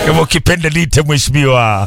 kama ukipenda lite mheshimiwa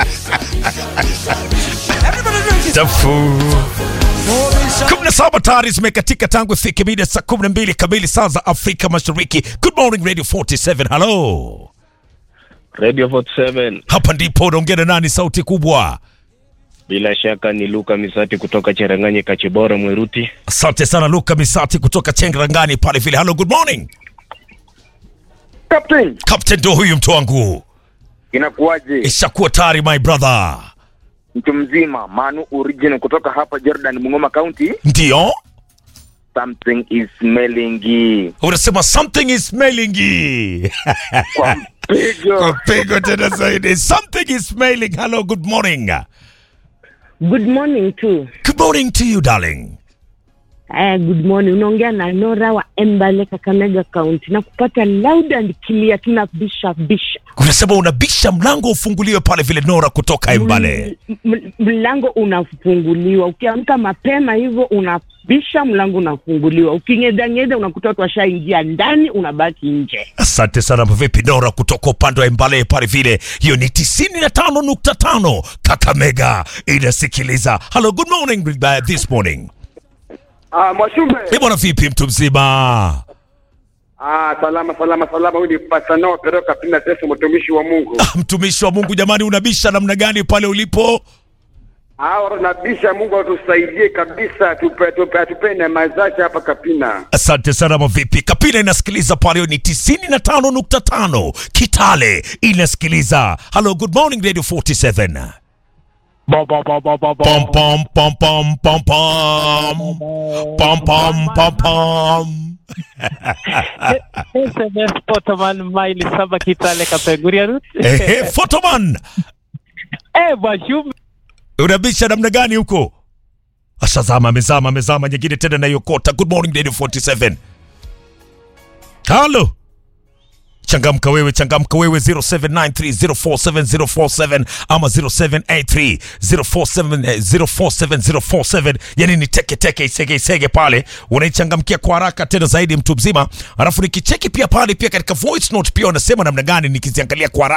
Tafu. kumi na saba tayari zimekatika tangu ifike mida saa kumi na mbili kamili saa za Afrika Mashariki. Good morning Radio 47. Hello, Radio 47 hapa ndipo unaongea na nani? Sauti kubwa. bila shaka ni Luka Misati kutoka Cheranganye Kachibora Mweruti. Asante sana Luka Misati kutoka Chengrangani pale vile. Hello, good morning Captain, Captain, ndo huyu mtu wangu, inakuwaje? ishakuwa tayari my brother. Mtu mzima Manu original kutoka hapa Jordan, Bungoma County. Ndio Something is smelling unasema something is smelling kwa mpigo. kwa pigo tena zaidi, something is smelling. Hello, good morning. Good morning tu. Good morning to you darling. Eh, good morning. Unaongea na Nora wa Embale Kakamega County na kupata loud and clear tunabisha bisha. Unasema unabisha mlango ufunguliwe pale vile Nora kutoka Embale. M- m- Mlango unafunguliwa. Ukiamka mapema hivyo unabisha mlango unafunguliwa. Ukingedangeda unakuta watu washaingia ndani unabaki nje. Asante sana vipi Nora kutoka upande wa Embale pale vile. Hiyo ni 95.5 Kakamega inasikiliza. Hello, good morning uh, this morning. Ah, Mwashume. Eh, bwana vipi mtu mzima? Ah, salama salama salama. Huyu ni Pastor Noah Peroka Pina Teso, mtumishi wa Mungu. Ah, mtumishi wa Mungu jamani, unabisha namna gani pale ulipo? Ah, wanabisha Mungu atusaidie kabisa, tupe tupe tupe neema zake hapa Kapina. Asante sana mavipi. Kapina inasikiliza pale ni 95.5. Kitale inasikiliza. Hello, good morning Radio 47. Pom pom pom pom pom pom pom. Pom pom pom pom. SMS Potoman maili saba Kitale Kapenguria Route. Ehe, Photoman. Eh, Mwashume. Unabisha namna gani huko? Ashazama, amezama, amezama nyingine tena nayokota. Good morning Radio 47. Halo. Changamka wewe, changamka wewe 0793047047 ama 0783047047 yani ni teke teke isege isege pale, unaichangamkia kwa haraka tena zaidi mtu mzima. Alafu nikicheki pia pale pia katika voice note pia unasema namna gani nikiziangalia kwa haraka